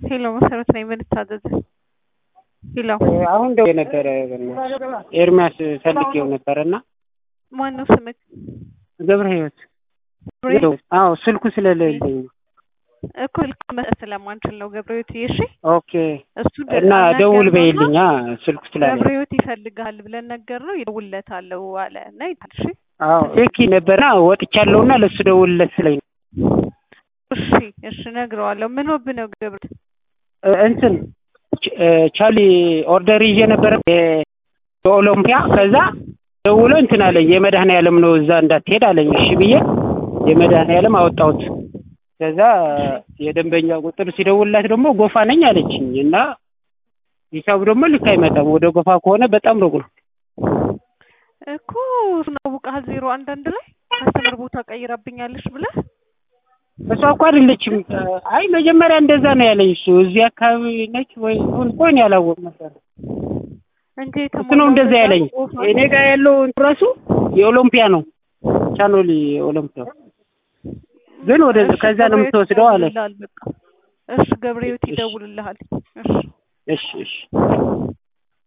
ሄሎ መሰረት ነኝ። ምን ልታዘዝ? ሄሎ አሁን ደውዬ ነበረ ኤርሚያስ ፈልጌው ነበረ እና ማን ነው ስምክ? ገብረ ህይወት አዎ ስልኩ ስለሌለኝ ነው። እኮ ልክ መስጠት ስለማንችል ነው ገብረህይወት። እሺ ኦኬ እሱ እና ደውል ነገርነውና በይልኛ ስልኩ ስላለ ገብረህይወት ይፈልጋል ብለን ነገር ነው ይደውልለታለሁ አለ እና ይታል። እሺ አዎ ሴኪ ነበርና ወጥቻለሁና ለሱ ደውልለት ስለኝ ነው። እሺ እሺ እነግረዋለሁ። ምን ሆብ ነው ገብረ እ እንትን ች- እ ቻሊ ኦርደር ይዤ ነበረ የ- የኦሎምፒያ ከዛ ደውሎ እንትን አለኝ የመድኃኔዓለም ነው እዛ እንዳትሄድ አለኝ። እሺ ብዬ የመድኃኔዓለም አወጣሁት። ከዛ የደንበኛ ቁጥር ሲደውልላት ደግሞ ጎፋ ነኝ አለችኝ እና ሂሳቡ ደግሞ ልክ አይመጣም። ወደ ጎፋ ከሆነ በጣም ሩቅ ነው። እኮ እሱን አውቀሃል። ዜሮ አንድ አንድ ላይ ከስተመር ቦታ ቀይራብኛለሽ ብለህ እሷ እኮ አይደለችም። አይ መጀመሪያ እንደዛ ነው ያለኝ እሱ እዚህ አካባቢ ነች ወይ ሁን ቆን ያላወቅ ነበር እንጂ እሱ ነው እንደዛ ያለኝ። እኔ ጋር ያለው ራሱ የኦሎምፒያ ነው ቻኖሊ ኦሎምፒያ ግን ወደ ከዛ ነው የምትወስደው አለ። እሺ ገብረህይወት ይደውልልሃል። እሺ እሺ እሺ